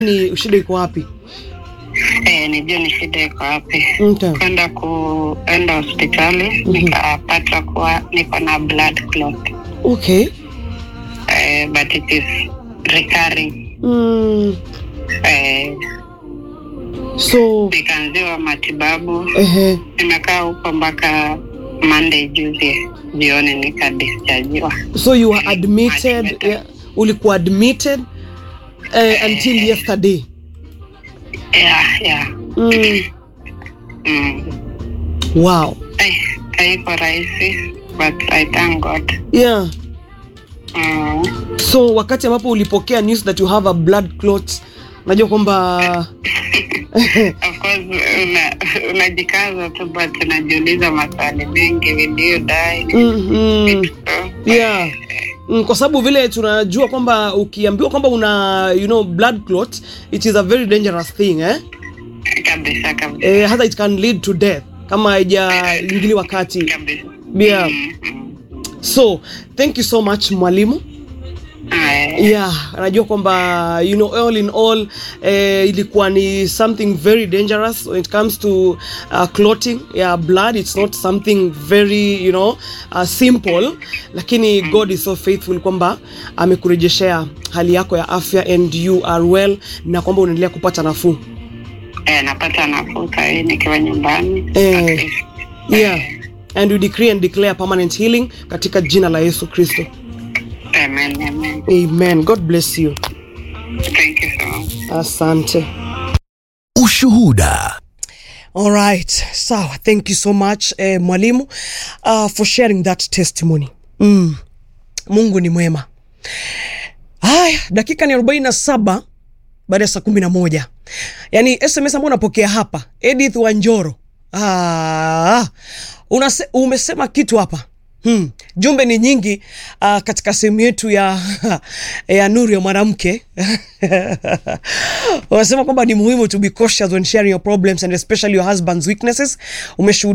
ni shida iko wapi? Eh, nijue ni shida iko wapi. Okay. Kwenda kuenda hospitali nikapata kuwa niko na blood clot. Okay. Eh, but it is recurring. Mm. Eh, So nikaanziwa matibabu. ehe. Nimekaa huko mpaka Monday juzi jioni nikadischargiwa. So you were admitted yeah, ulikuwa admitted uh, until yesterday. Yeah, yeah. Mm. Mm. Wow. Eh, haiko rahisi but I thank God. Yeah. Mm. So wakati ambapo ulipokea news that you have a blood clot, najua kwamba Of course una, unajikaza tu but unajiuliza maswali mengi, will you die? mm, So, yeah. Mm, kwa sababu vile tunajua kwamba ukiambiwa kwamba una you know blood clot it is a very dangerous thing eh? kabisa kabisa Eh, hata it can lead to death kama haijaingiliwa kati. kabisa. Yeah. Mm, mm. So thank you so much mwalimu. Aya. yeah anajua kwamba you know all in all eh, ilikuwa ni something very dangerous when it comes to uh, clotting yeah, blood it's not something very you know uh, simple lakini god is so faithful kwamba amekurejeshea hali yako ya afya and you are well na kwamba unaendelea kupata nafuu Eh, napata nafuu sahii nikiwa nyumbani Eh. At least. yeah and we decree and declare permanent healing katika jina la yesu kristo Amen, amen. amen god bless you Thank you so much. asante Ushuhuda. All right, sawa. Thank you so much eh, mwalimu uh, for sharing that testimony. Mm. Mungu ni mwema. Haya, dakika ni 47 baada ya saa kumi na moja. Yaani SMS ambayo unapokea hapa, Edith Wanjoro. Ah, unase, umesema kitu hapa Hmm. Jumbe ni nyingi uh, katika sehemu yetu ya, ya nuru ya mwanamke wanasema kwamba ni muhimu to be cautious when sharing your problems and especially your husband's weaknesses. Umeshuhudia